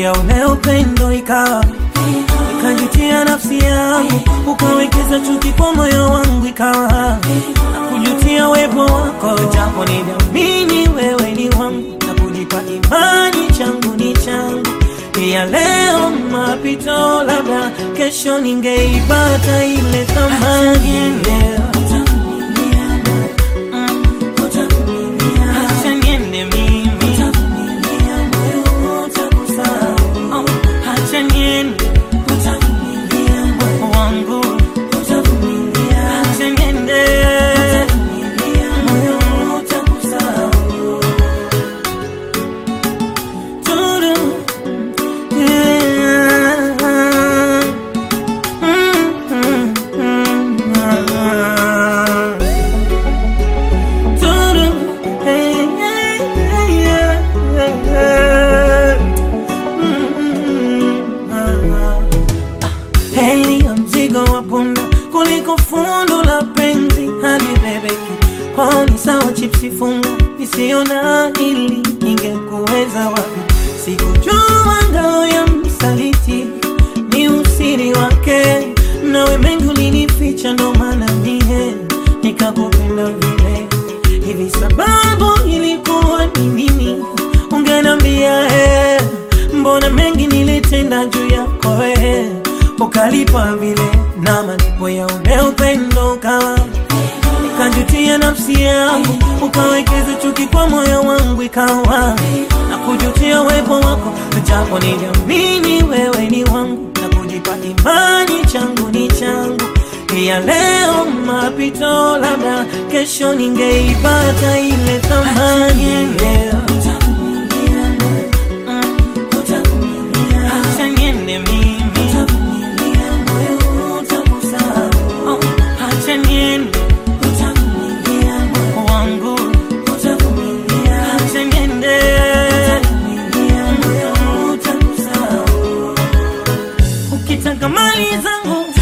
ya ule upendo ikawa ikajutia nafsi yangu, ukawekeza chuki kwa moyo wangu, ikawa kujutia wepo wako, japo niliamini wewe ni wangu na kujipa imani changu ni changu ya leo mapito, labda kesho ningeipata ile thamani leo. Acha niende mimi. Oh, acha niende. Wangu. Acha niende. Turu. Yeah. Mm, mm, mm, ah. Turu. Hey, hey, hey, yeah, yeah. Mm, mm, ah. Heri ya mzigo wa punda kuliko fundo la penzi hadi bebeki kwao ni sawa chipsi funga isiona ili ingekuweza wapi sikujua ngao ya msaliti ni usiri wake nawe mengi ulinificha ndo maana mie nikakupenda vile hivi sababu ilikuwa ni nini ungenambia eh, mbona mengi nilitenda juu yako eh, ukalipa vile na malipo ya ule upendo ukawa nikajutia nafsi yangu ukawekeza chuki kwa moyo wangu ikawa na kujutia uwepo wako japo niliamini wewe ni wangu na kujipa imani changu ni changu ya leo mapito labda kesho ningeipata ile thamani leo Acha niende mimi. Oh, acha niende. Wangu. Acha niende. Ukitaka mali zangu